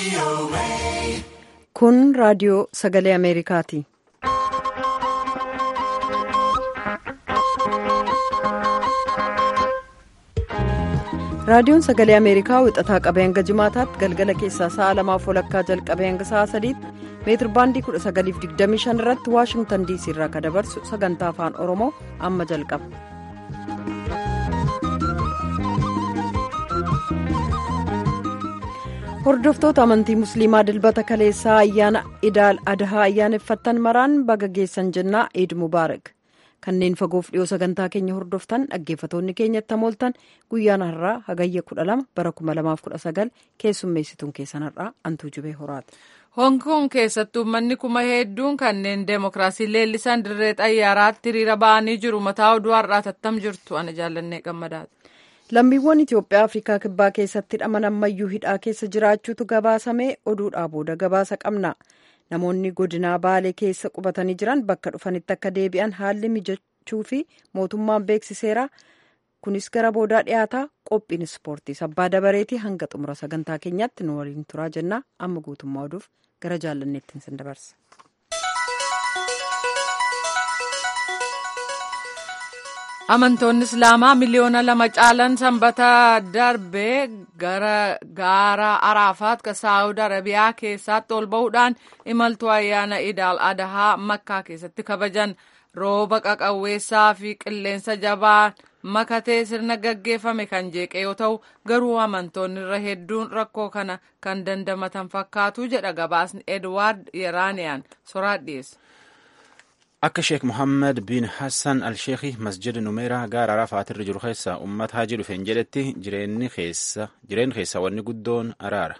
Kun raadiyoo sagalee Ameerikaati. Raadiyoon sagalee Ameerikaa wixataa qabee hanga jimaataatti galgala keessaa sa'a lamaaf walakkaa jalqabee hanga sa'a sadiitti meetir baandii 1925 irratti waashingtan diisii irraa kan dabarsu sagantaa afaan oromoo amma jalqaba. hordoftoota amantii musliimaa dilbata kaleessaa ayyaana idaal adahaa ayyaaneffattan maraan baga geessan jennaa eid mubaarak kanneen fagoof dhiyoo sagantaa keenya hordoftan dhaggeeffatoonni keenyatti hamooltan guyyaan har'aa hagayya 12 bara 2019 keessummeessituun keessan har'aa antuu jubee horaati. Honkoon keessatti uummanni kuma hedduun kanneen deemokiraasii leellisan dirree xayyaaraatti hiriira ba'anii jiru mataa oduu har'aa tattam jirtu ana jaallannee gammadaati. Lammiiwwan Itoophiyaa Afrikaa Kibbaa keessatti hidhaman ammayyuu hidhaa keessa jiraachuutu gabaasamee oduudhaa booda gabaasa qabna. Namoonni godinaa Baalee keessa qubatanii jiran bakka dhufanitti akka deebi'an haalli mijachuu fi mootummaan beeksiseera. Kunis gara boodaa dhiyaataa qophiin ispoortii sabbaa dabareetii hanga xumura sagantaa keenyaatti nu waliin turaa jennaa amma guutummaa oduuf gara jaallanneettiin sin dabarsa. Amantoonni Islaamaa miliyoona lama caalan sanbata darbee gara gaara Araafaat kan Saawud Arabiyaa keessatti ol ba'uudhaan imaltuu ayyaana Idaal Adahaa Makkaa keessatti kabajan rooba qaqawweessaa fi qilleensa jabaa makatee sirna gaggeeffame kan jeeqe yoo ta'u garuu amantoonni irra hedduun rakkoo kana kan dandamatan fakkaatu jedha gabaasni Edwaard Yeraaniyaan soraa dhiyeessa. Akka Sheek Muhammad bin Hassan al-Sheekhi masjida Numeeraa gaara Arafaatirra jiru keessa uummata hajii dhufeen jedhetti jireenyi keessa wanni guddoon araara.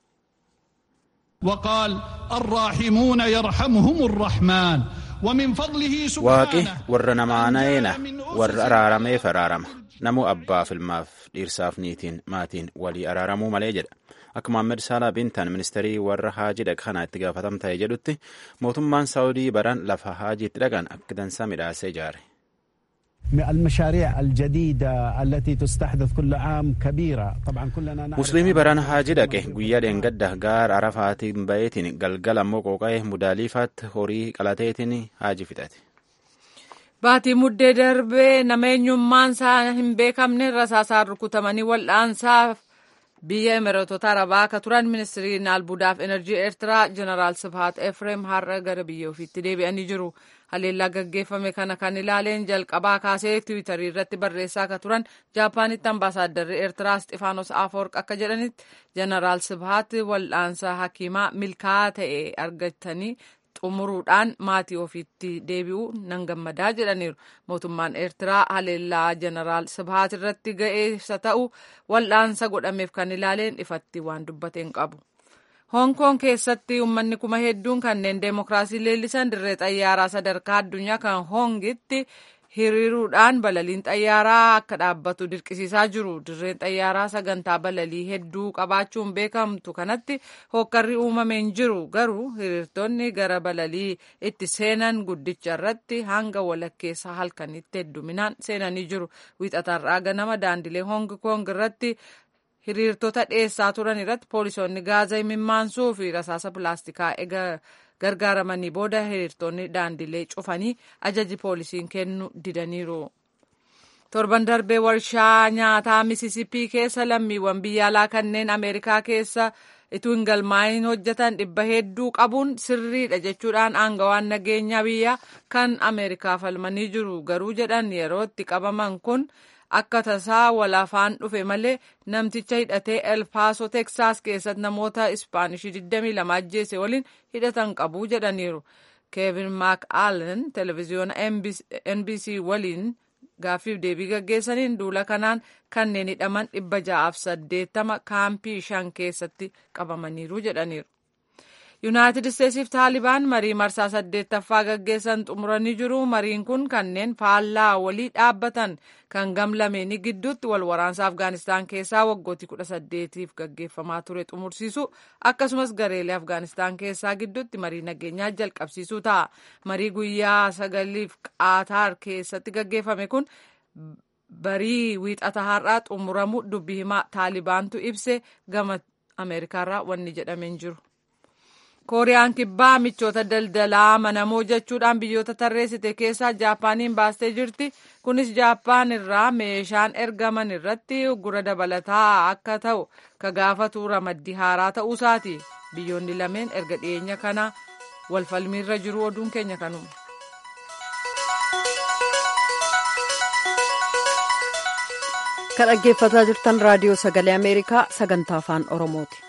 وقال الراحمون يرحمهم الرحمن ومن فضله Waaqi سبحانه warra namaanayeena warra araarameef araarama namuu abbaaf ilmaaf dhiirsaaf niitiin maatiin walii araaramuu malee jedha. Akka Mohaammed Saalaa Bintaan ministeerii warra haajii dhaqanaa itti gaafatam ta'e jedhutti mootummaan Saawudii baran lafa haajiitti dhaqan akka dansaa midhaasee ijaare. المشاريع الجديدة التي تستحدث كل عام كبيرة طبعا كلنا نعرف Musliimii baran haajii dhaqe guyyaa dheengadda gaara arafaatiin bayeetiin galgala immoo qooqa'ee mudaaliifaatti horii qalateetiin haajii fixate. Baatii muddee darbee nama eenyummaan isaa hin beekamne rasaasaan rukutamanii wal'aansaaf biyya Imireetota Arabaa akka turan ministiriin albuudaaf enerjii Eertiraa Jeneraal Sifaat Efreem har'a gara biyya ofiitti deebi'anii jiru. Haleellaa gaggeeffame kana kan ilaaleen jalqabaa kaasee tiwiitarii irratti barreessaa akka turan Jaapaanitti ambaasaaddarri Eertiraa Isxifaanos Afoorq akka jedhanitti Jeneraal Sifaat wal'aansa hakiimaa milkaa'aa ta'e argatanii xumuruudhaan maatii ofiitti deebi'uu nan gammadaa jedhaniiru. Mootummaan Eertiraa haleellaa Jeneraal Sibahat irratti ga'eessa ta'u wal'aansa godhameef kan ilaaleen ifatti waan dubbateen qabu. Honkoon keessatti uummanni kuma hedduun kanneen deemokiraasii leellisan dirree xayyaaraa sadarkaa addunyaa kan hongitti hiriiruudhaan balaliin xayyaaraa akka dhaabbatu dirqisiisaa jiru. Dirreen xayyaaraa sagantaa balalii hedduu qabaachuun beekamtu kanatti hokkarri uumameen jiru garuu hiriirtonni gara balalii itti seenan guddicha irratti hanga walakkeessa halkanitti hedduminaan seenanii jiru. Wiixatarraa ganama daandilee hongi kong irratti hiriirtota dhiyeessaa turan irratti poolisoonni gaaza imimmaansuu fi rasaasa pilaastikaa egaa gargaaramanii booda hiriirtonni daandilee cufanii ajaji poolisiin kennu didaniiru. Torban darbee warshaa nyaataa misisipii keessa lammiiwwan biyya alaa kanneen Ameerikaa keessa ituu hin galmaayin hojjetan dhibba hedduu qabuun sirriidha jechuudhaan aangawaan nageenya biyya kan Ameerikaa falmanii jiru. Garuu jedhan yeroo itti qabaman kun akka tasaa walafaan dhufe malee namticha hidhatee elpaaso teksaas keessatti namoota ispaanishii 22 ajjeese waliin hidhatan qabu jedhaniiru keevin maak allen televiziyoona nbc waliin gaaffiif deebii gaggeessaniin duula kanaan kanneen hidhaman dhibba ja'aaf saddeettama kaampii shan keessatti qabamaniiru jedhaniiru. yuunaayitid isteetsiif taalibaan marii marsaa saddeettaffaa gaggeessan xumuranii jiru mariin kun kanneen faallaa walii dhaabbatan kan gamlameenii gidduutti wal waraansa afgaanistaan keessaa waggootii kudha saddeetiif gaggeeffamaa ture xumursiisu akkasumas gareelee afgaanistaan keessaa gidduutti marii nageenyaa jalqabsiisuu ta'a marii guyyaa sagaliif qaataar keessatti gaggeeffame kun barii wiixata har'aa xumuramu dubbii himaa taalibaantu ibse gama ameerikaarraa wanni jedhamee hin jiru. kooriyaan kibbaa michoota daldalaa amanamoo jechuudhaan biyyoota tarreessite keessaa jaapaaniin baastee jirti kunis jaapaan irraa meeshaan ergaman irratti uggura dabalataa akka ta'u ka gaafatu ramaddii haaraa ta'uusaati biyyoonni lameen erga dhiyeenya kana walfalmiirra jiru oduun keenya kanuma. kan dhaggeeffataa jirtan raadiyoo sagalee ameerikaa sagantaa afaan oromooti.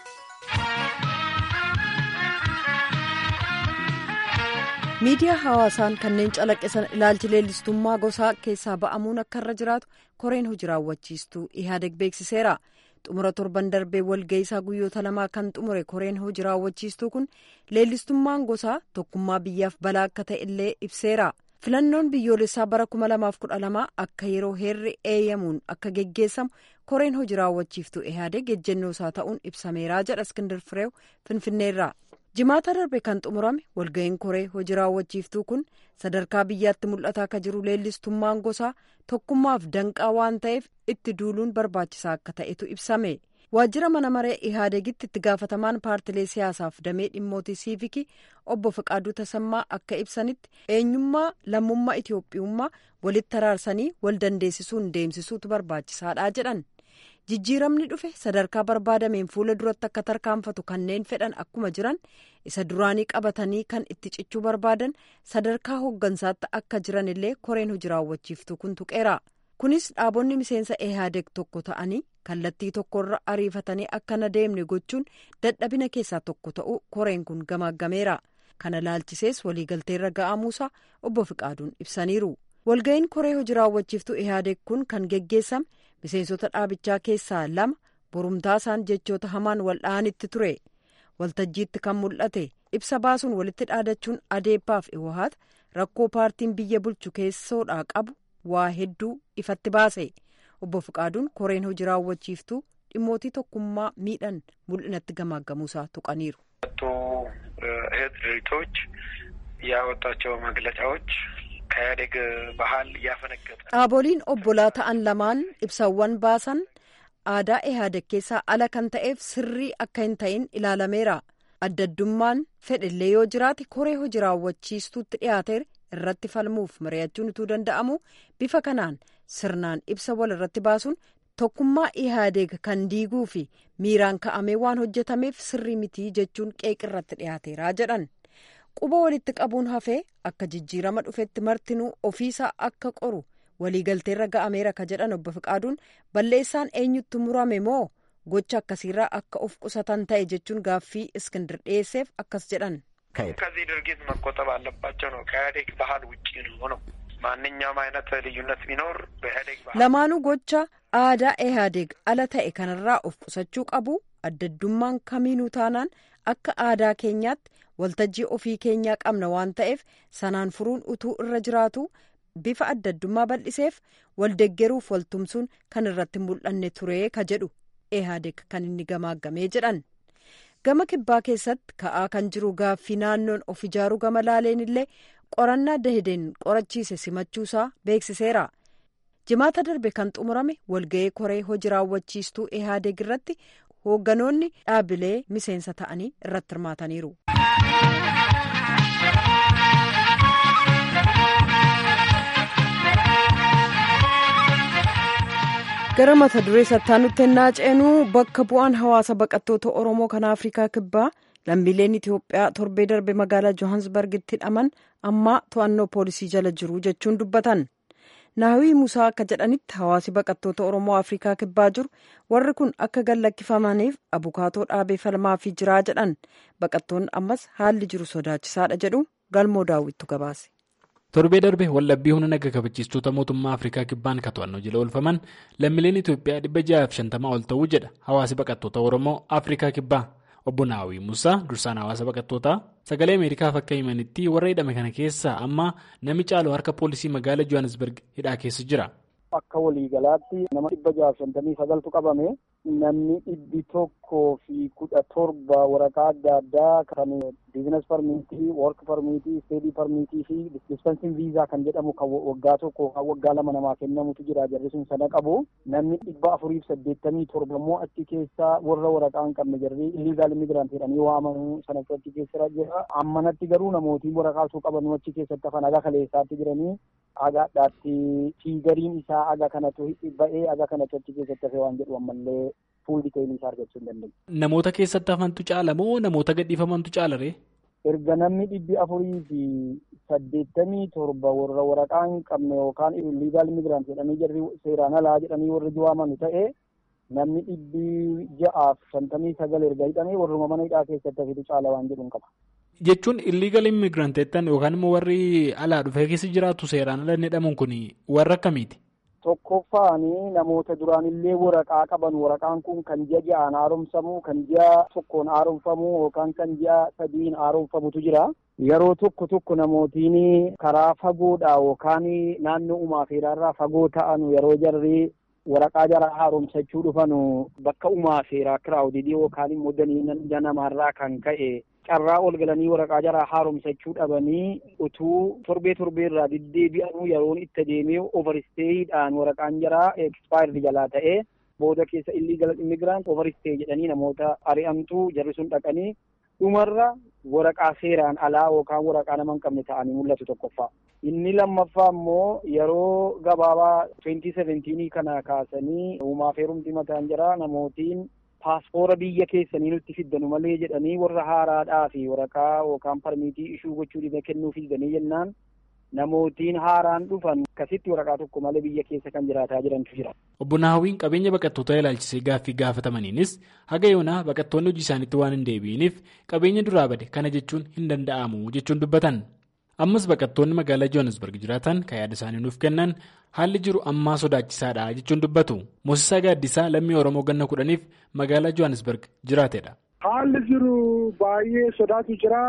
miidiyaa hawaasaan kanneen calaqqisan ilaalchi leellistummaa gosaa keessaa ba'amuun akka irra jiraatu koreen hojii raawwachiistuu ihaadeg beeksiseera xumura torban darbee walga'iisaa guyyoota lamaa kan xumure koreen hojii raawwachiistuu kun leellistummaan gosaa tokkummaa biyyaaf balaa akka ta'e illee ibseera filannoon biyyoolessaa bara 2012 akka yeroo heerri eeyyamuun akka geggeessamu koreen hojii raawwachiiftuu ihaadeg ejjennoo isaa ta'uun ibsameeraa jedha iskindir fireew finfinneerraa. jimaata darbe kan xumurame walga'iin koree hojii raawwachiiftuu kun sadarkaa biyyaatti mul'ataa akka jiru leellistummaan gosaa tokkummaaf danqaa waan ta'eef itti duuluun barbaachisaa akka ta'etu ibsame waajjira mana maree ihaadegitti itti gaafatamaan paartilee siyaasaaf damee dhimmootii siivikii obbo Fiqaaduu Tasammaa akka ibsanitti eenyummaa lammummaa Itiyoophiyummaa walitti araarsanii wal dandeessisuun deemsisuutu barbaachisaadha jedhan. jijjiiramni dhufe sadarkaa barbaadameen fuula duratti akka tarkaanfatu kanneen fedhan akkuma jiran isa duraanii qabatanii kan itti cichuu barbaadan sadarkaa hooggansaatti akka jiran illee koreen hojii raawwachiiftuu kun tuqeera kunis dhaabonni miseensa ehaadeg tokko ta'anii kallattii tokkorra ariifatanii akka na deemne gochuun dadhabina keessaa tokko ta'uu koreen kun gamaaggameera kana laalchisees waliigalteerra ga'amuusaa obbo Fiqaaduun ibsaniiru walga'iin koree hojii raawwachiiftuu ehaadeg kun kan geggeessame. miseensota dhaabichaa keessaa lama borumtaasaan jechoota hamaan wal'aanitti ture waltajjiitti kan mul'ate ibsa baasuun walitti dhaadachuun adeebbaaf iwahaat rakkoo paartiin biyya bulchu keessoodhaa qabu waa hedduu ifatti baase obbo Fiqaaduun koreen hojii raawwachiiftuu dhimmootii tokkummaa miidhan mul'inatti gamaaggamuusaa tuqaniiru. እህት ድርጅቶች ያወጣቸው መግለጫዎች ከኢህአዴግ ባህል እያፈነገጠ dhaaboliin obbolaa ta'an lamaan ibsawwan baasan aadaa ihaadeg keessaa ala kan ta'eef sirrii akka hin ta'in ilaalameera addaddummaan fedhillee yoo jiraate koree hojii raawwachiistuutti dhiyaateer irratti falmuuf mari'achuun utuu danda'amu bifa kanaan sirnaan ibsa wal irratti baasuun tokkummaa ihaadeg kan diiguu fi miiraan ka'amee waan hojjetameef sirrii mitii jechuun qeeqirratti dhiyaateeraa jedhan. quba walitti qabuun hafee akka jijjiirama dhufetti martinuu ofiisaa akka qoru waliigalteerra ga'ameera ka jedhan obbo Fiqaaduun balleessaan eenyutti murame moo gocha akkasiirraa akka of qusatan ta'e jechuun gaaffii iskindir dhiyeesseef akkas jedhan. ከዚህ ድርጊት መቆጠብ አለባቸው ነው ከኢህአዴግ ባህል ውጭ ነው ነው ማንኛውም አይነት ልዩነት ቢኖር በኢህአዴግ ባህል lamaanuu gocha aadaa ihaadeg ala ta'e kanarraa of qusachuu qabu addaddummaan kamiinuu taanaan akka aadaa keenyaatti waltajjii ofii keenyaa qabna waan ta'eef sanaan furuun utuu irra jiraatu bifa addaddummaa bal'iseef waldeggeruuf waltumsuun kan irratti mul'anne ture ka jedhu ihaadeg kan inni gamaaggamee jedhan gama kibbaa keessatti ka'aa kan jiru gaaffii naannoon of ijaaruu gama laaleen illee qorannaa dahedeen qorachiise simachuusaa beeksiseera jimaata darbe kan xumurame walga'ee koree hojii raawwachiistuu ihaadeg irratti hoogganoonni dhaabilee miseensa ta'anii irratti hirmaataniiru. gara mata duree sattaanutti ennaa ceenuu bakka bu'aan hawaasa baqattoota oromoo kan afrikaa kibbaa lammiileen itiyoophiyaa torbee darbe magaalaa johansbargitti hidhaman ammaa to'annoo poolisii jala jiru jechuun dubbatan naawii musaa akka jedhanitti hawaasi baqattoota oromoo afrikaa kibbaa jiru warri kun akka gallakkifamaniif abukaatoo dhaabee falmaafii jiraa jedhan baqattoonni ammas haalli jiru sodaachisaadha jedhu galmoo daawwittu gabaase. torbee darbe wallabbii humna naga kabachiistota mootummaa afrikaa kibbaan ka to'annoo jala oolfaman lammiileen itiyoophiyaa dhibba ja'aaf shantamaa ol ta'uu jedha hawaasi baqattoota oromoo afrikaa kibbaa obbo naawii musaa dursaan hawaasa baqattootaa sagalee ameerikaaf akka himanitti warra hidhame kana keessaa amma nami caalu harka poolisii magaala johannesburg hidhaa keessa jira. akka waliigalaatti nama dhibba ja'aaf shantamii sagaltu qabame namni dhibbi tokko tokkoo fi kudha torba waraqaa adda addaa kan biizines parmiitii, work parmiitii, steedii parmiitii fi dispensin viizaa kan jedhamu kan waggaa tokko kan waggaa lama namaa kennamutu jira jarri sun sana qabu. Namni dhibba afuriif saddeettamii torba immoo achi keessaa warra waraqaa hin qabne jarri iliigaal immigrant jedhanii waamamu sanatu achi keessa jira. Ammanatti garuu namootiin waraqaa osoo qabanuu achi keessatti hafan aga kaleessaatti jiranii agaadhaatti fiigariin isaa aga kanatu ba'ee aga kanatu achi keessatti hafee waan jedhu ammallee fuul diteelii isaa argachuu hin dandeenye. Namoota keessatti hafantu caala moo namoota gadhiifamantu caala ree? Erga namni dhibbi afurii fi saddeettamii torba warra waraqaa hin qabne yookaan iliigaal immigrant jedhanii jarri seeraan alaa jedhanii warri waamamu ta'e namni dhibbi ja'aaf shantamii sagal erga hidhamee warruma mana hidhaa keessatti hafitu caala waan jedhuun qaba. Jechuun illegal immigrant jettan yookaan immoo warri alaa dhufee keessa jiraatu seeraan ala jedhamuun kun warra akkamiiti? Tokkoffaanii namoota duraanillee waraqaa qaban waraqaan kun kan ji'a ja'aan haaromsamu kan ji'a tokkoon haaromfamu yookaan kan ji'a sadiin haaromfamutu jira. Yeroo tokko tokko namootiin karaa fagoodha yookaan naannoo uumaa feeraarraa fagoo ta'an yeroo jarri waraqaa jara haaromsachuu dhufan bakka uumaa feeraa kiraawudidii yookaan immoo danii namaarraa kan ka'e carraa ol galanii waraqaa jaraa haaromsachuu dhabanii utuu torbee torbee irraa deddeebi'anuu yeroon itti deemee oversteeyiidhaan waraqaan jaraa expaayirii jalaa ta'ee booda keessa illegal immigrant overstee jedhanii namoota ari'amtuu jarri sun dhaqanii dhumarra waraqaa seeraan alaa yookaan waraqaa nama hin qabne ta'anii mul'atu tokkoffaa. Inni lammaffaa immoo yeroo gabaabaa 2017 kana kaasanii uumaa feerumti mataan jira namootiin paaspoora biyya keessanii nutti fiddanu malee jedhanii warra haaraadhaa fi waraqaa yookaan parmiitii ishuu gochuu dhibee kennuu fiddanii jennaan namootiin haaraan dhufan akkasitti waraqaa tokko malee biyya keessa kan jiraataa jirantu jira. Obbo Naawiin qabeenya baqattoota ilaalchisee gaaffii gaafatamaniinis haga yoonaa baqattoonni hojii isaaniitti waan hin deebi'iniif qabeenya duraa bade kana jechuun hin danda'amu jechuun dubbatan. Ammas baqattoonni magaalaa Joohansburg jiraatan kan yaada isaanii nuuf kennan haalli jiru ammaa sodaachisaadha jechuun dubbatu. Moosisaa Gaaddisaa lammii Oromoo ganna kudhaniif magaalaa Joohansburg jiraatedha. Haalli jiru baay'ee sodaatu jira.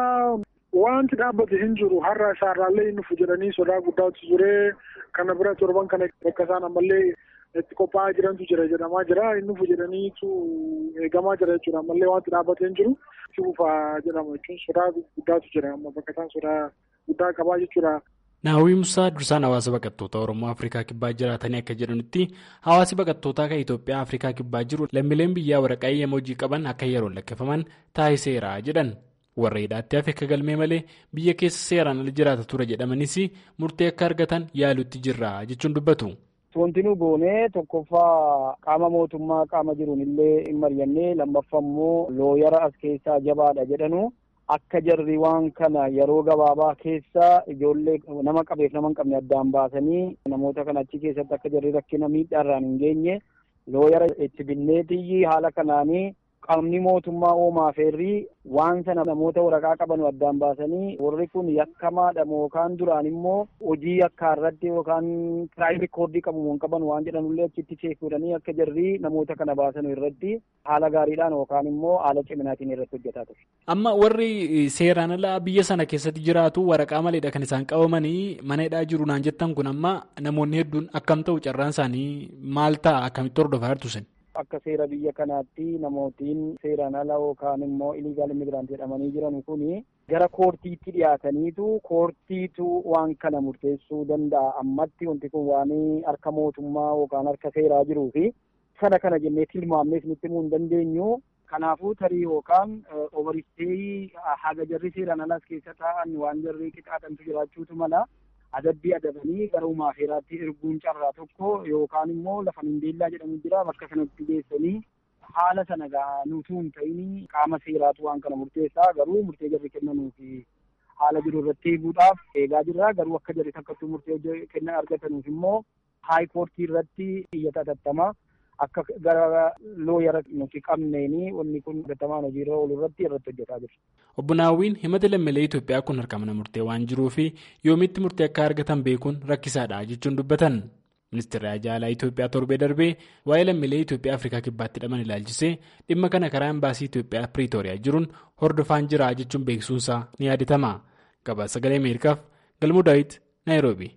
Wanti dhaabbate hin jiru har'a isaarraallee hin dhufu jedhanii sodaa guddaatu ture. Kana bira torban kana bakka isaan ammallee itti qophaa'aa jirantu jira jedhamaa jira. Hin dhufu jedhaniitu eegamaa jira jechuudha. Ammallee wanti dhaabbate hin jiru. Itti fufaa jedhama jechuun sodaa guddaatu jira. Amma bakka isaan sodaa guddaa qabaa jechuudha. Naawwii Musaa dursaan hawaasa baqattoota Oromoo Afrikaa Kibbaa jiraatanii akka jedhanitti hawaasi baqattootaa kan Itoophiyaa Afrikaa Kibbaa jiru lammiileen biyyaa waraqaa eeyyama hojii qaban akka yeroon lakkifaman taasiseera jedhan. Warra hidhaatti hafe akka galmee malee biyya keessa seeraan ala jiraata ture jedhamanis murtee akka argatan yaaluutti jirra jechuun dubbatu. Wanti nu goone tokkoffaa qaama mootummaa qaama jiruun illee hin mari'annee lammaffaa immoo looyara as keessaa jabaadha jedhanu. akka jarri waan kana yeroo gabaabaa keessa ijoollee nama qabeef nama hin qabne addaan baasanii namoota kana achi keessatti akka jarri rakkina miidhaarraan hin geenye looyara itti binneetiyyi haala kanaanii qaamni mootummaa oomaa feerrii waan sana namoota waraqaa qaban addaan baasanii warri kun yakkamaadha yookaan duraan immoo hojii yakkaa irratti yookaan kiraayim rikoordii qabu hin qaban waan jedhanullee achitti cheekuudhanii akka jarri namoota kana baasan irratti haala gaariidhaan yookaan immoo haala ciminaatiin irratti hojjetaa ture. Amma warri seeraan alaa biyya sana keessatti jiraatu waraqaa maleedha kan isaan qabamanii mana hidhaa jiru naan jettan kun amma namoonni hedduun akkam ta'u carraan isaanii maal ta'a akkamitti hordofaa jirtu sin? Akka seera biyya kanaatti namootiin seeraan ala yookaan immoo iligaal immigraant jedhamanii jiran kuni gara koortiitti dhiyaataniitu koortiitu waan kana murteessuu danda'a ammatti wanti kun waan harka mootummaa yookaan harka seeraa jiruu fi sana kana jennee tilmaamnees nutti himuu hin dandeenyu. Kanaafuu tarii yookaan overstay haga jarri seeraan alas keessa taa'an waan jarri qixaaxantu jiraachuutu mala. adabbii adabanii gara uumaa feeraatti erguun carraa tokko yookaan immoo lafa mindeellaa jedhamu jira bakka sanatti geessanii haala sana nutuu hin ta'in qaama seeraatu waan kana murteessaa garuu murtee jarri kennanuu fi haala jiru irratti eeguudhaaf eegaa jirra garuu akka jarri takkattuu murtee kennan argatanuuf immoo haayikoortii irratti iyyata atattamaa akka gara looyara nuti qabneeni wanni kun hojjetamaan hojiirra oolu irratti irratti hojjetaa jirra. Obbo Naawwiin himata lammiilee Itoophiyaa kun harka mana murtee waan jiruu fi yoomitti murtee akka argatan beekuun rakkisaadha jechuun dubbatan. Ministeerri Ajaalaa Itoophiyaa torbee darbee waa'ee lammiilee Itoophiyaa Afrikaa kibbaatti hidhaman ilaalchisee dhimma kana karaa imbaasii Itoophiyaa Piriitooriyaa jiruun hordofaan jira jechuun beeksisuunsaa ni yaadatama. Gabaasa sagalee Ameerikaaf Galmuu Daawit Naayiroobi.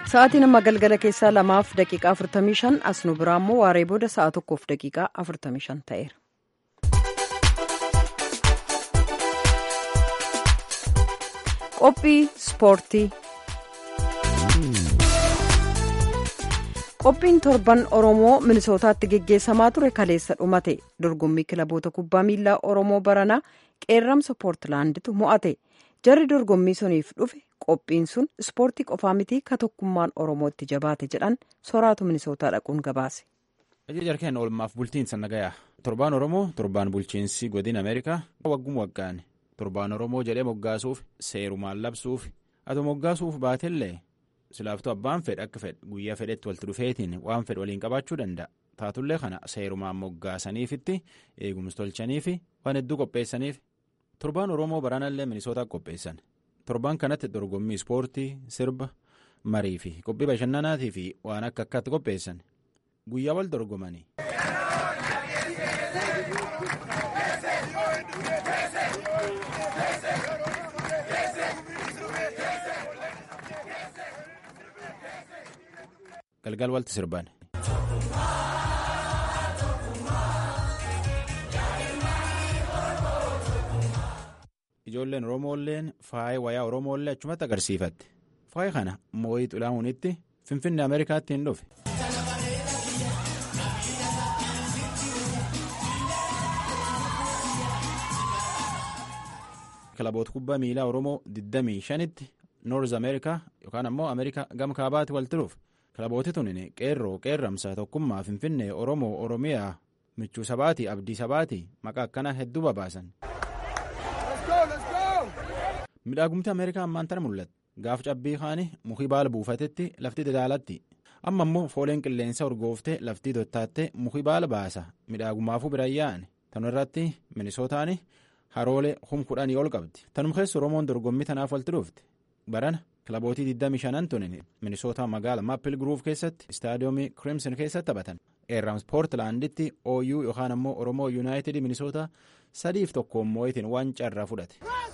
Sa'aatiin amma galgala keessaa lamaaf daqiiqaa 45 as nu biraa immoo waaree booda sa'a tokkoof daqiiqaa 45 ta'eera. Qophii ispoortii. Qophiin torban Oromoo Minisootaatti geggeessamaa ture kaleessa dhumate. Dorgommii kilaboota kubbaa miilaa Oromoo Baranaa qeerramsa Poortilaanditu mo'ate. Jarri dorgommii suniif dhufe qophiin sun ispoortii qofaa miti ka tokkummaan Oromootti jabaate jedhan soraatu Minisootaa dhaquun gabaase. Jarkeen oolmaaf bulchiinsa nagayaa. Torbaan Oromoo torbaan bulchiinsi godina Ameerikaa wagguma waggaan torbaan Oromoo jedhee moggaasuuf seerumaan labsuuf ati moggaasuuf baatellee. silaaftuu abbaan fedhe akka fedhe guyyaa fedhetti walitti dhufeetiin waan fedhe waliin qabaachuu danda'a taatullee kana seerumaan moggaasaniifitti eegumsi tolchaniif waan hedduu qopheessaniif torbaan oromoo baraanallee minisootaa qopheessan torbaan kanatti dorgommii ispoortii sirba marii fi qophii bashannanaatii fi waan akka akkaatti qopheessan guyyaa wal dorgomanii. galgal walti sirban. ijoolleen oromoolleen faaya wayaa oromoollee achumatti agarsiifatte faaya kana moo'ii xulaamuunitti finfinnee ameerikaatti hin dhufe. kilaboota kubbaa miilaa oromoo 25tti noorz ameerikaa yookaan ammoo ameerikaa gama kaabaatti walitti dhufe. kilabooti tun qeerroo qeerramsa tokkummaa finfinnee oromoo oromiyaa michuu sabaatii abdii sabaatii maqaa akkanaa hedduu babaasan. midhaagumti ameerikaa ammaan tana mul'ata gaaf cabbii kaanii mukii baala buufatetti lafti dadaalatti amma immoo fooleen qilleensa urgooftee laftii dottaattee mukii baala baasa midhaagumaafuu biraan yaa'an tanu irratti minisootaan haroolee hum kudhanii ol qabdi tanum keessa oromoon dorgommii tanaaf walitti dhufte barana. kilabootii 25 tunin minisootaa magaala maappil gruuf keessatti istaadiyoomii kirimsin keessatti taphatan eerrams poortilaanditti ooyuu yookaan ammoo oromoo yuunaayitid minisootaa sadiif tokkoon moo'itiin waan carraa fudhate.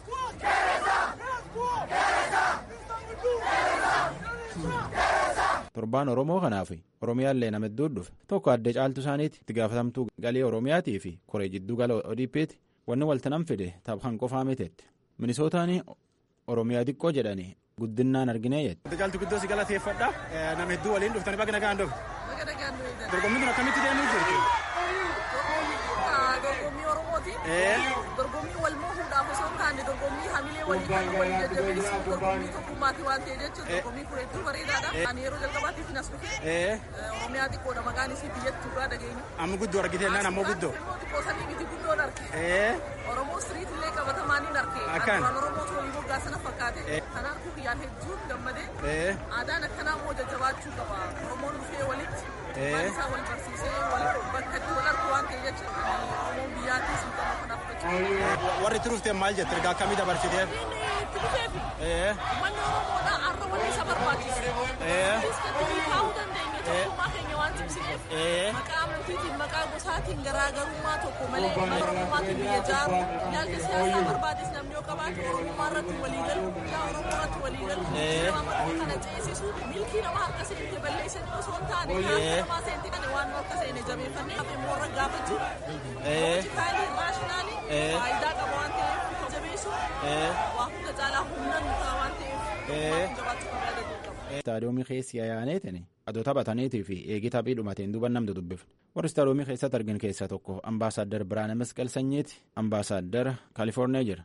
torbaan oromoo kanaaf oromiyaallee nama hedduu dhufe tokko adda caaltu isaaniiti itti gaafatamtuu galii oromiyaatii fi koree jidduu gala odiippiiti wanni waltanam fide taphaan qofaa miteetti minisootaan oromiyaa xiqqoo jedhanii. guddinaan arginee jette. Caaltu guddoo si galateeffadha. Nama hedduu waliin dhuftanii baga nagaan dhufu. Dorgommiin kun akkamitti deemuu jirti? Dorgommii Oromooti. Dorgommii wal mo'uudhaaf osoo hin taane dorgommii hamilee walii kan walii jajjabeessu dorgommii tokkummaati waan ta'e jechuudha. Dorgommii kun hedduu bareedaadha. Ani yeroo jalqabaatiif nas dhufe. Oromiyaa xiqqoodha maqaan isii biyyattii duraa dhageenyu. Amma guddoo argitee naan ammoo guddoo. Immoo xiqqoo sanii miti guddoon arge. Oromoo siriit illee qabatamaan hin arge. Akkaan. Duraan Oromoo tolii moggaa sana fakkaate. Kanaan kun guyyaan hedduun gammadee. Aadaan akkanaa immoo jajjabaachuu qaba. Oromoon dhufee walitti. Waan isaa wal barsiisee bakka itti wal argu waan ta'e jechuudha. Oromoon biyyaattis hin qabu kanaaf jechuudha. Warri itti dhufteen maal jette ergaa akkamii dabarsiteef? Itti dhufeef. Uummanni Oromoodhaa har'a wal isa barbaachisa. Keessatti kaa'uu dandeenya tokkummaa keenya waan cimsineef. Maqaa amantiitiin maqaa gosaatiin garaagarummaa tokko malee Oromommaatiin biyya jaaru. Ilaalcha siyaasaa barbaades namni yoo qabaatu Oromummaa irratti walii galu, biyya Oromoo irratti walii galu. Nama marti kana ceesisu milkii nama harka seente balleessanii osoo hin taane nyaata namaa seente kana waan harka seene jabeeffannee hafe immoo irra gaafachuu. Hojiikaalii raashinaali faayidaa qaba waan ta'eef jabeessu waa hunda caalaa humna nutaa waan ta'eef jabaachuu qaba yaadachuu qaba. Istaadiyoomii keessi yaa'aneetiin adoo taphataniitii fi eegii taphii dhumateen duuba namni dubbifne warri istaadiyoomii keessatti argin keessaa tokko ambaasaaddar Biraana Masqal Sanyiiti ambaasaaddara Kaalifoorniyaa jira.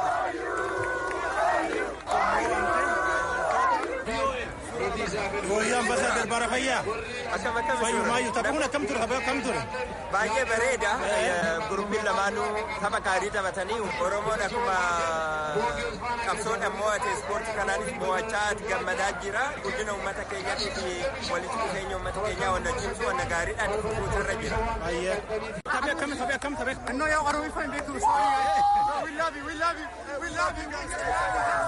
Hooyyoo ambasaaddar Baara Fayyaa. Akkam akkam Fayyuu maayyuu taphuun akkam ture taphee akkam ture. Baay'ee bareeda. Guruppiin lamaanuu tapha gaarii taphatanii Oromoon akkuma qabsoodhaan mo'ate ispoortii kanaanis mo'achaa gammadaa jira. Guddina uummata keenyatii fi walitti dhufeenya uummata keenyaa wanna cimsu wanna gaariidhaan guutarra jira. Baay'ee. Taphee akkam taphee akkam taphee. Annoo yaa Oromoo hin beeku. We love you, we love you, we love you.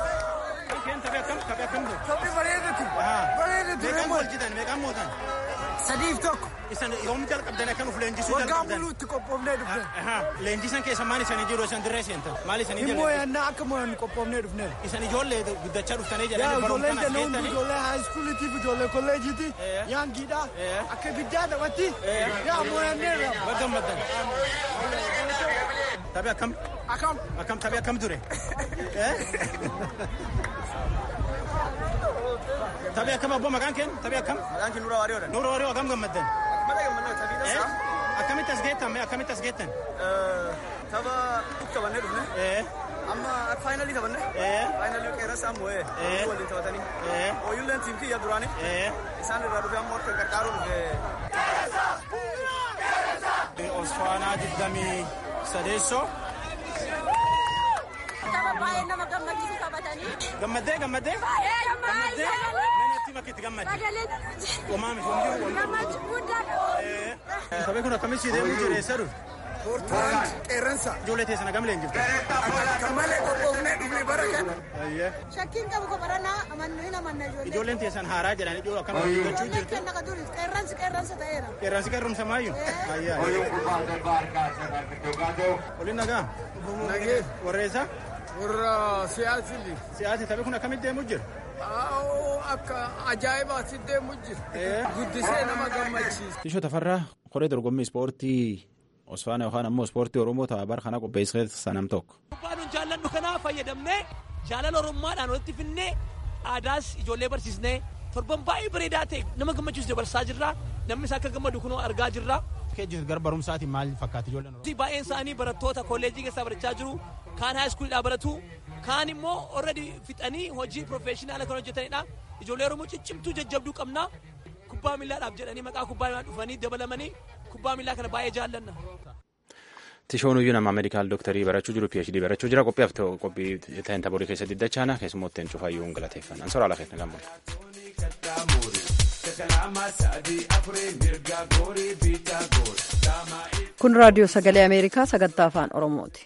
Keen taphee akkam taphee akkam ture. Taphee bareedatu. Bareedatu. Meeqaan wal jitan meeqaan mootan. Sadiif tokko. Isan yoom jalqabdan akkan uf leenjisuu jalqabdan? Waggaa muluu itti qophoofnee dhufne. Leenjisan keessa maal isanii jiru isan dirree seentan? Maal isanii Immoo yannaa akka mo'an qophoofnee dhufne. Isan ijoollee guddachaa dhuftanii Yaa jedhanii ijoolleen barumsaan as jenna hundi geettanii? ijoollee haayiskuuliitii fi ijoollee kolleejiiti. Yaangiidha. Akka ibiddaa taphatti. Yaa mo'anneerra. Baggammaddan. Taphee akkam? Akkam. Akkam taphee akkam ture? Taphee akkam abboo maqaan keen? Taphee akkam? Maqaan kee Nuura Waariyoodha. Nuura Waariyoo akkam gammaddan? Mala gammannaa taphee Eh? dasa. Akkamitti as geettan? Mee akkamitti as geettan? Tapha taphannee dhufne. Amma faayinalii taphanne. Faayinalii qeerransa ammoo waliin taphatanii. Ooyilleen tiim kiyya duraanii. Isaan irraa dhufee ammoo akka gargaaruun Osfaanaa digdamii sadeessoo. Tapha baay'ee nama gammachiisu taphatanii. Gammaddee gammaddee? Baay'ee Gammaddee? gammaddee. Natti makitti gammadde. Sagalee Omaami foonii gammachuu guddaadha. Taphee kun akkamitti deemuu jira eessa dhufe? Portugaal qeerransa. Ijoollee teessana gam leen jirtu? Akka malee qophoofnee dhufne bara kana. Shakkiin qabu kobaranaa amannu hin amanna ijoollee. Ijoolleen teessan haaraa jedhanii dhiyoo akkam hojjechuu Ijoolleen jirtu? kenna ka duris qeerransi qeerransa ta'eera. Qeerransi qeerrumsa maayyuu? Waliin nagaa? Nagee. Warreessa? Warra siyaasili. Siyaasi taphee kun akkamitti deemuu jira? Akka ajaa'ibaatti deemu jira. Guddisee nama gammachiisa. Tishoo Tafarraa koree dorgommii ispoortii Osfaana yookaan ammoo ispoortii Oromoo tapha bara kana qopheessee sanam tokko. Kubbaan nun jaalladhu kanaa fayyadamnee jaalala Oromummaadhaan walitti finnee aadaas ijoollee barsiisnee torban baay'ee bareedaa ta'e nama gammachiisu dabarsaa jirra. Namni isaa akka gammadu kunoo argaa jirra. Keejjis gara barumsaatiin maal fakkaata ijoolleen Oromoo? Baay'een isaanii barattoota kolleejii keessaa barachaa jiru. Kaan haayiskuulidhaa baratu. Kaan immoo already fixanii hojii profeeshinaala kan hojjetanidha. Ijoollee Oromoo ciccimtuu jajjabduu qabna. Kubbaa miillaadhaaf jedhanii maqaa kubbaa miillaa dhufanii dabalamanii kubbaa miillaa kana baay'ee jaallanna. Tishoon iyyuu nama Ameerikaal dooktarii barachuu jiru PhD barachuu jira qophii haftee qophii ta'een taborii keessatti dachaana keessummootteen cufaayyuu hin galateeffanna. Ansoraa lafeet nagaan bula. Kun raadiyoo sagalee Ameerikaa sagantaa afaan Oromooti.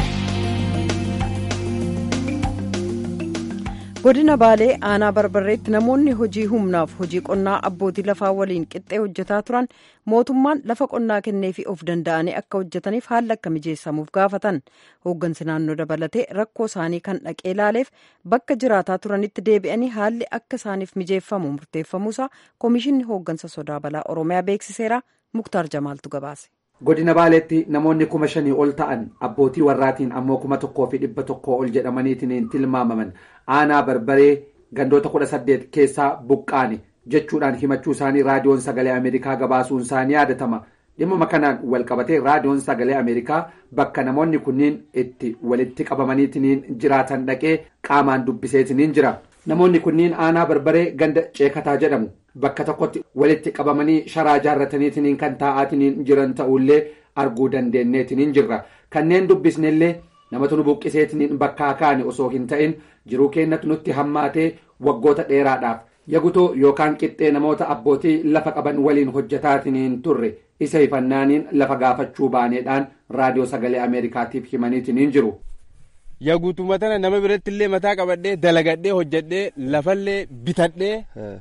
Godina Baalee aanaa barbarreetti namoonni hojii humnaaf hojii qonnaa abbootii lafaa waliin qixxee hojjetaa turan mootummaan lafa qonnaa kenneefi of danda'anii akka hojjetaniif haalli akka mijeessamuuf gaafatan hooggansi naannoo dabalatee rakkoo isaanii kan dhaqee ilaaleef bakka jiraataa turanitti deebi'anii haalli akka isaaniif mijeeffamu murteeffamuusaa koomishinni hooggansa sodaa balaa oromiyaa beeksiseera muktaar jamaaltu gabaase. godina baaleetti namoonni kuma shanii ol ta'an abbootii warraatiin ammoo kuma tokkoo fi dhibba tokkoo ol jedhamaniitiin tilmaamaman aanaa barbaree gandoota kudha saddeet keessaa buqqaane jechuudhaan himachuu isaanii raadiyoon sagalee ameerikaa gabaasuun isaanii yaadatama dhimma kanaan walqabatee raadiyoon sagalee ameerikaa bakka namoonni kunniin itti walitti qabamaniitiin jiraatan dhaqee qaamaan dubbiseetiin jira namoonni kunniin aanaa barbaree ganda ceekataa jedhamu bakka tokkotti walitti qabamanii sharaa jaarrataniitiin kan taa'aatiin jiran ta'ullee arguu dandeenyeetiin jirra kanneen dubbisnellee namatu nu buqqiseetiin bakkaa kaane osoo hin ta'in jiruu keenyatti nutti hammaatee waggoota dheeraadhaaf yagutoo yookaan qixxee namoota abbootii lafa qaban waliin hojjetaatiin turre isa hifannaaniin lafa gaafachuu baaneedhaan raadiyoo sagalee ameerikaatiif himaniitiin jiru. Yaguutuma tana nama biratti illee mataa qabadhee dalagadhee hojjedhee lafallee bitadhee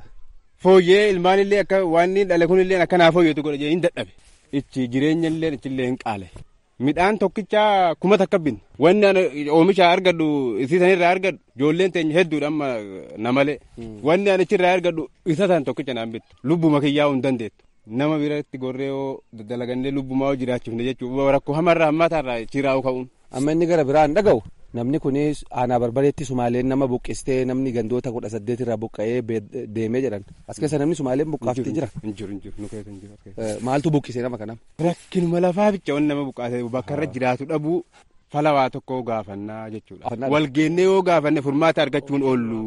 fooyyee ilmaan illee akka waan inni dhale kun illee akkanaa fooyyatu godhe hin dadhabe ichi jireenya illee ichillee hin qaale midhaan tokkicha kuma takka bin wanni ani oomisha argadhu isiisan irraa argadhu ijoolleen teenya hedduudha amma namalee wanni ani achirraa argadhu isa san tokkicha naan bittu lubbuma kiyyaa hin dandeettu nama biratti gorree yoo dalagannee lubbumaa yoo jiraachifne jechuudha rakkoo hamarraa hammaatarraa chiraa'u ka'uun. amma inni gara biraan dhaga'u namni kunis aanaa barbareetti sumaaleen nama buqqistee namni gandoota kudha saddeet irraa buqqa'ee deemee jedhan as keessa namni sumaaleen buqqaaftee jira. Injiru injiru nu keessa injiru. Maaltu buqqisee nama kanam. Rakkinuma lafaa bicha wanni nama buqqaasee bakka irra jiraatu dhabuu falawaa tokko gaafannaa jechuudha. Walgeennee yoo gaafanne furmaata argachuun oollu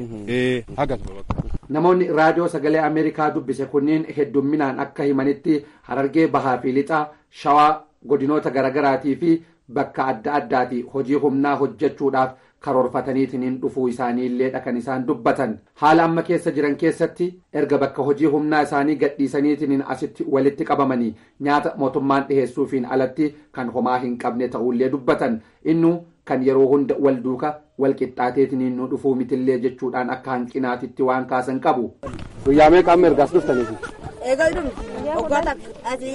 haga Namoonni raadiyoo sagalee Ameerikaa dubbise kunniin heddumminaan akka himanitti harargee bahaa fi lixaa shawaa godinoota garaagaraatii fi bakka adda addaati hojii humnaa hojjechuudhaaf karoorfataniitiin dhufuu isaanii illee kan isaan dubbatan haala amma keessa jiran keessatti erga bakka hojii humnaa isaanii gadhiisaniitiin asitti walitti qabamanii nyaata mootummaan dhiheessuufiin alatti kan homaa hin qabne ta'ullee dubbatan innu kan yeroo hunda wal duuka wal qixxaateetiin nu dhufuu mitillee jechuudhaan akka hanqinaatitti waan kaasan qabu. Guyyaa meeqa amma ergaas dhuftaniif? eegaa jiru waggaa takka ati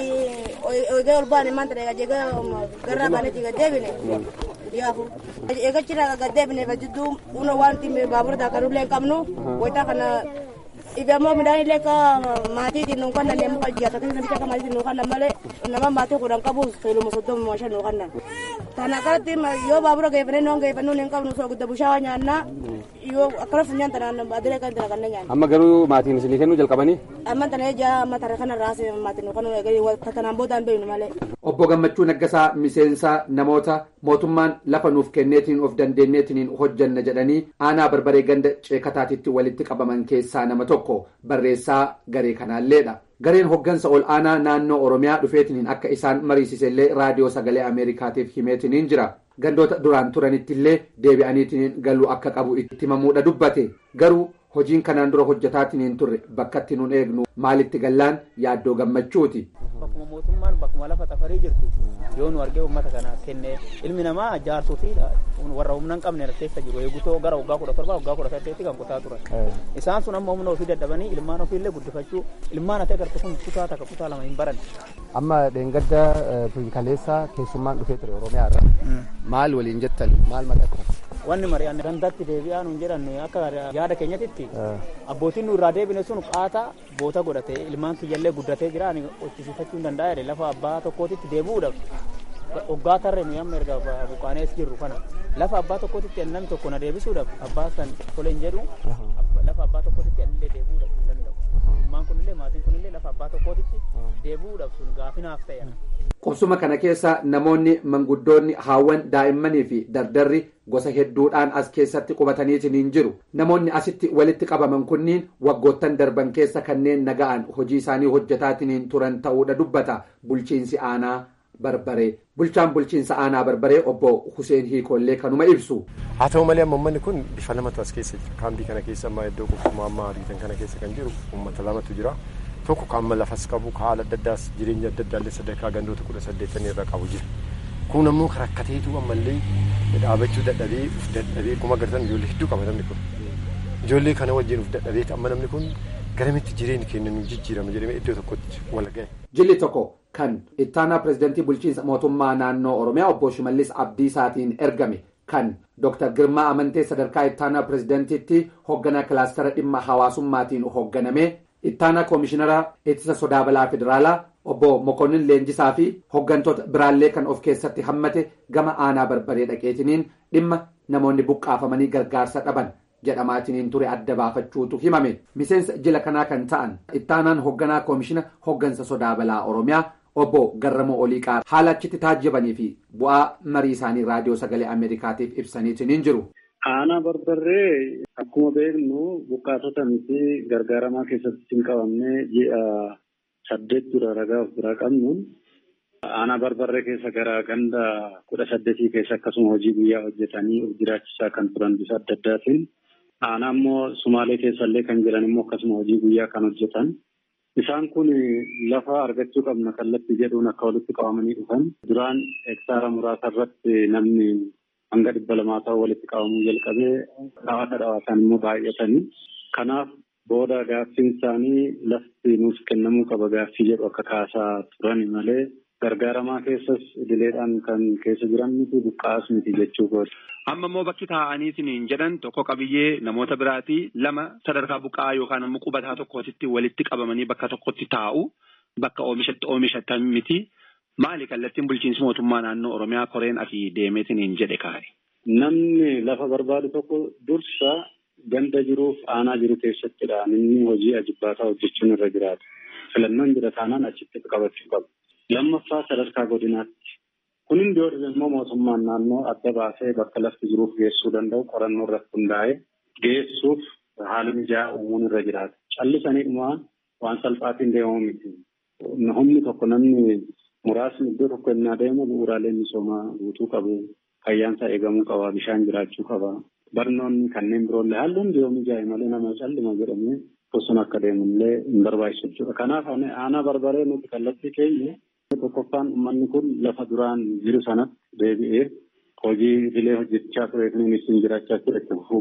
eegaa ol baane maanta eegaa jeegaa garraa baaneeti gad deebine yaafu eegaa chira gad deebine fa jidduu una wanti baabura taakanullee hin qabnu wayitaa kana Igammoo midhaan illee akka maatiitiin nuun kannan yemmuu qaljiyaa takka namicha akka maatiitiin nuun kannan malee nama maatii kudhan qabu seeluma soddoma shan nuun kannan. Kana akkanatti yoo baabura geeffannee noon geeffannuu hin qabnu soo gudda bushaa nyaannaa yoo akkana funyaan tanaan adilee kan tana kanneen nyaanna. Amma garuu maatiin isinii kennuu jalqabanii? Amma tana ejaa amma tara kana raase maatiin nuun kanuu eegalee tanaan boodaan beeknu malee. Obbo Gammachuu Naggasaa miseensa namoota mootummaan lafa nuuf kenneetiin of dandeenyeetiin hojjanna jedhanii aanaa barbaree ganda ceekataatitti walitti qabaman keessaa nama tokko barreessaa garee kanaalleedha. Gareen hoggansa ol aanaa naannoo Oromiyaa dhufeetiin akka isaan mariisisellee raadiyoo sagalee Ameerikaatiif himeetiin jira. Gandoota duraan turanitti illee deebi'aniitiin galuu akka qabu itti himamuudha dubbate. Garuu hojiin kanaan dura hojjetaatiin turre bakkatti nun eegnu maalitti gallaan yaaddoo gammachuuti. Bakkuma mootummaan bakkuma lafa xafarii jirtu yoo nu argee uummata kana kenne ilmi namaa jaarsuu fi warra humna hin qabne keessa jiru eegutoo gara waggaa kudha torba waggaa kudha saddeetti kan kutaa turan. Isaan sun amma humna ofii dadhabanii ilmaan ofii illee guddifachuu ilmaan ati agartu kun kutaa takka kutaa lama hin baran. Amma dheengadda kaleessa keessummaan dhufee ture Oromiyaa irra. Maal waliin jettan maal maqatan? Wanni mari'anne gandatti deebi'aa nuun jedhan akka yaada keenyatitti abbootiin nu irraa deebine sun qaata boota godhate ilmaan kiyyallee guddatee jira ani qochisiifachuu hin danda'a jedhe lafa abbaa tokkootitti deebi'uudhaaf waggaa tarree nuyi amma erga buqaanees jirru kana lafa abbaa tokkootitti namni tokko na deebisuudhaaf abbaa san tole hin jedhu lafa abbaa tokkootitti anillee deebi'uudhaaf hin danda'u ilmaan kunillee maatiin kunillee lafa abbaa tokkootitti deebi'uudhaaf sun gaafinaaf ta'e. Qubsuma kana keessa namoonni manguddoonni haawwan daa'immanii fi dardarri gosa hedduudhaan as keessatti qubataniitiin hin jiru. Namoonni asitti walitti qabaman kunniin waggoottan darban keessa kanneen naga'an hojii isaanii hojjetaatiin turan ta'uudha dubbata bulchiinsi aanaa barbaree. Bulchaan bulchiinsa aanaa barbaree obbo Huseen Hiikollee kanuma ibsu. Haa ta'u malee amma uummanni kun bifa lamatu as keessa jira. Kaambii kana keessa amma iddoo qubsumaa amma ariitan kana keessa kan jiru uummata lamatu jira. tokko kan amma lafas qabu ka haala adda addaas jireenya adda addaallee sadarkaa gandoota kudha saddeettanii irra qabu jira. Kun ammoo rakkateetu ammallee dhaabachuu dadhabee uf dadhabee akkuma agartan ijoollee hedduu qaba namni kun. Ijoollee kana wajjin uf dadhabee amma namni kun garamitti jireenya keenya nu jijjiirama jedhamee iddoo tokkotti wal ga'e. Jilli tokko kan ittaanaa pirezidantii bulchiinsa mootummaa naannoo Oromiyaa obbo Shimallis Abdiisaatiin ergame kan Dr. Girmaa Amantee sadarkaa ittaanaa pirezidantiitti hoogganaa kilaastara dhimma hawaasummaatiin hoogganamee ittaanaa koomishinara ittisa sodaa balaa federaalaa obbo Mokonnin Leenjisaa fi hooggantoota biraallee kan of keessatti hammate gama aanaa barbaree dhaqeetiniin dhimma namoonni buqqaafamanii gargaarsa dhaban jedhamaatiniin ture adda baafachuutu himame miseensa jila kanaa kan ta'an ittaanaan hoogganaa koomishina hooggansa sodaa balaa oromiyaa obbo Garramoo Oliiqaa haala achitti taajjabanii fi bu'aa marii isaanii raadiyoo sagalee Ameerikaatiif ibsaniitiin jiru. Aanaa barbarree akkuma beeknu buqqaatota miti gargaaramaa keessatti hin qabamne ji'a saddeet dura ragaa of biraa qabnuun aanaa barbarree keessa gara ganda kudha saddeetii keessa akkasuma hojii guyyaa hojjetanii of jiraachisaa kan turan bifa adda addaatiin aanaa immoo sumaalee keessallee kan jiran immoo akkasuma hojii guyyaa kan hojjetan. Isaan kun lafa argachuu qabna kallattii jedhuun akka walitti qabamanii dhufan duraan hektaara muraasa irratti namni hanga dhibba lamaa ta'u walitti qabamuu jalqabee dhawaata dhawaatan immoo baay'atanii kanaaf booda gaaffiin isaanii lafti nuuf kennamuu qaba gaaffii jedhu akka kaasaa turan malee gargaaramaa keessas idileedhaan kan keessa jiran miti buqqaas miti jechuu kooti. Amma immoo bakki taa'aniitiin jedhan tokko qabiyyee namoota biraatii lama sadarkaa buqqaa yookaan immoo qubataa tokkootitti walitti qabamanii bakka tokkotti taa'u bakka oomishatti oomishatan miti. Maali kallattiin bulchiinsi mootummaa naannoo Oromiyaa koreen ati deemeetiin jedhe kaa'e? Namni lafa barbaadu tokko dursa ganda jiruuf aanaa jiru keessattidha. Inni hojii ajibbaataa hojjechuun irra jiraata. Filannoon jira taanaan achitti qabachuu qabu. Lammaffaa sadarkaa godinaatti. Kun hundi yoo immoo mootummaan naannoo adda baasee bakka lafti jiruuf geessuu danda'u qorannoo irratti hundaa'ee geessuuf haala mijaa'aa uumuun irra jiraata. Callisanii dhumaa waan salphaatiin deemamu miti. Humni tokko namni muraasni iddoo tokko innaa deemu bu'uuraalee misoomaa guutuu qabu. Fayyaansaa eegamuu qaba. Bishaan jiraachuu qaba. Barnoonni kanneen biroollee haalli hundi yoo mijaa'e malee nama callima jedhamee bosona akka deemullee hin barbaachisu jechuudha. Kanaaf aanaa barbaree nuti kallattii keenya tokkoffaan uummanni kun lafa duraan jiru sanatti deebi'ee hojii idilee hojjechaa ture kunis hin jiraachaa ture itti fufuu qaba.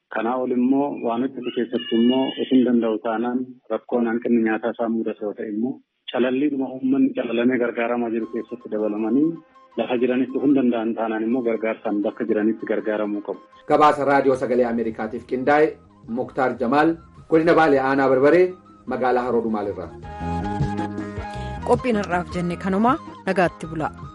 Kanaa ol immoo waan hojjetu keessatti immoo osoo danda'u taanaan rakkoon hanqinni nyaataa isaa mudate yoo ta'e immoo calalliidhuma uummanni calalamee gargaaramaa jiru keessatti dabalamanii lafa jiranitti hin danda'an taanaan immoo gargaarsaan bakka jiranitti gargaaramuu qabu. Gabaasa raadiyoo sagalee Ameerikaatiif qindaa'e Muktaar Jamaal godina Baalee Aanaa Barbaree magaalaa Haroo Dumaalirraa. Qophiin har'aaf jenne kanumaa nagaatti bula.